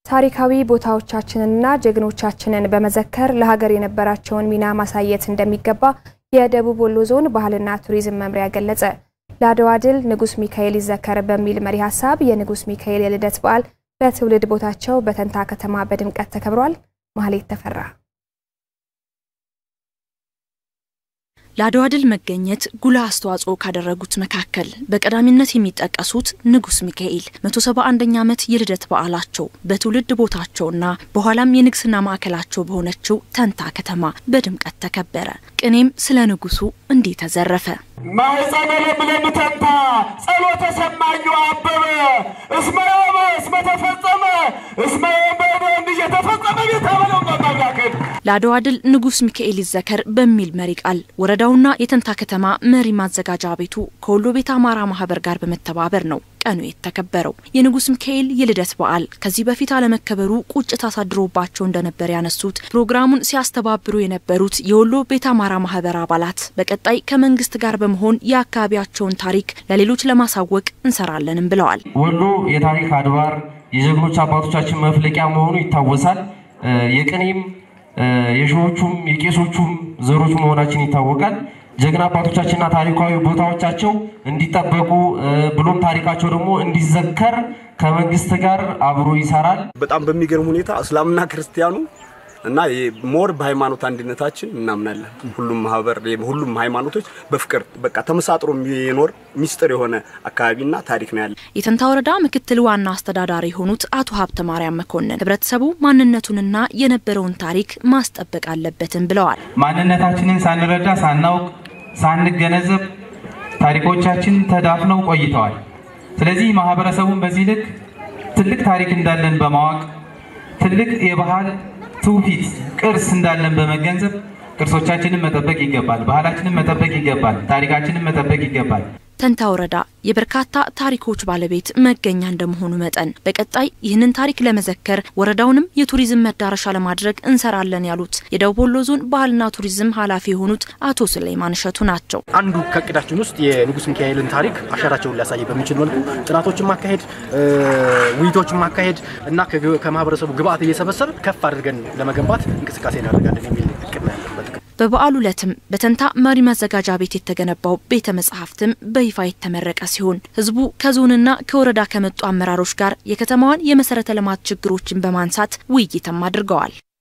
ታሪካዊ ቦታዎቻችንንና ጀግኖቻችንን በመዘከር ለሀገር የነበራቸውን ሚና ማሳየት እንደሚገባ የደቡብ ወሎ ዞን ባህልና ቱሪዝም መምሪያ ገለጸ። ለአድዋ ድል ንጉስ ሚካኤል ይዘከር በሚል መሪ ሀሳብ የንጉስ ሚካኤል የልደት በዓል በትውልድ ቦታቸው በተንታ ከተማ በድምቀት ተከብሯል። ማህሌት ተፈራ ለአድዋ ድል መገኘት ጉልህ አስተዋጽኦ ካደረጉት መካከል በቀዳሚነት የሚጠቀሱት ንጉስ ሚካኤል 171ኛ ዓመት የልደት በዓላቸው በትውልድ ቦታቸውና በኋላም የንግስና ማዕከላቸው በሆነችው ተንታ ከተማ በድምቀት ተከበረ። ቅኔም ስለ ንጉሱ እንዲህ ተዘረፈ። ማኅፀነ ለምለም ተንታ ጸሎተ ሰማኙ አበበ እስመ ዮመ እስመ ተፈጸመ እስመ በደንብ እየተፈጸመ ቤተበለው መባጋከል ለአድዋ ድል ንጉስ ሚካኤል ይዘከር በሚል መሪ ቃል ወረዳውና የተንታ ከተማ መሪ ማዘጋጃ ቤቱ ከወሎ ቤተ አማራ ማህበር ጋር በመተባበር ነው ቀኑ የተከበረው። የንጉስ ሚካኤል የልደት በዓል ከዚህ በፊት አለመከበሩ ቁጭት አሳድሮባቸው እንደነበር ያነሱት ፕሮግራሙን ሲያስተባብሩ የነበሩት የወሎ ቤተ አማራ ማህበር አባላት በቀጣይ ከመንግስት ጋር በመሆን የአካባቢያቸውን ታሪክ ለሌሎች ለማሳወቅ እንሰራለንም ብለዋል። ወሎ የታሪክ አድባር የጀግኖች አባቶቻችን መፍለቂያ መሆኑ ይታወሳል። የቅኔም የሸዎቹም የቄሶቹም ዘሮች መሆናችን ይታወቃል። ጀግና አባቶቻችንና ታሪካዊ ቦታዎቻቸው እንዲጠበቁ ብሎም ታሪካቸው ደግሞ እንዲዘከር ከመንግስት ጋር አብሮ ይሰራል። በጣም በሚገርም ሁኔታ እስላምና ክርስቲያኑ እና ሞር በሃይማኖት አንድነታችን እናምናለን። ሁሉም ማህበር ሁሉም ሃይማኖቶች በፍቅር በቃ ተመሳጥሮ የሚኖር ሚስጥር የሆነ አካባቢና ታሪክ ነው ያለ። የተንታ ወረዳ ምክትል ዋና አስተዳዳሪ የሆኑት አቶ ሀብተ ማርያም መኮንን ህብረተሰቡ ማንነቱንና የነበረውን ታሪክ ማስጠበቅ አለበትም ብለዋል። ማንነታችንን ሳንረዳ ሳናውቅ ሳንገነዘብ ታሪኮቻችን ተዳፍነው ቆይተዋል። ስለዚህ ማህበረሰቡን በዚህ ልክ ትልቅ ታሪክ እንዳለን በማወቅ ትልቅ የባህል ትውፊት ቅርስ እንዳለን በመገንዘብ ቅርሶቻችንን መጠበቅ ይገባል። ባህላችንን መጠበቅ ይገባል። ታሪካችንን መጠበቅ ይገባል። ተንታ ወረዳ የበርካታ ታሪኮች ባለቤት መገኛ እንደመሆኑ መጠን በቀጣይ ይህንን ታሪክ ለመዘከር ወረዳውንም የቱሪዝም መዳረሻ ለማድረግ እንሰራለን ያሉት የደቡብ ወሎ ዞን ባህልና ቱሪዝም ኃላፊ የሆኑት አቶ ስሌማን እሸቱ ናቸው። አንዱ ከእቅዳችን ውስጥ የንጉስ ሚካኤልን ታሪክ አሻራቸውን ሊያሳይ በሚችል መልኩ ጥናቶችን ማካሄድ፣ ውይይቶችን ማካሄድ እና ከማህበረሰቡ ግብአት እየሰበሰብ ከፍ አድርገን ለመገንባት እንቅስቃሴ እናደርጋለን የሚል እቅድ ነው ያለበት። በበዓሉ ዕለትም በተንታ መሪ ማዘጋጃ ቤት የተገነባው ቤተ መጻሕፍትም በይፋ የተመረቀ ሲሆን ህዝቡ ከዞንና ከወረዳ ከመጡ አመራሮች ጋር የከተማዋን የመሰረተ ልማት ችግሮችን በማንሳት ውይይትም አድርገዋል።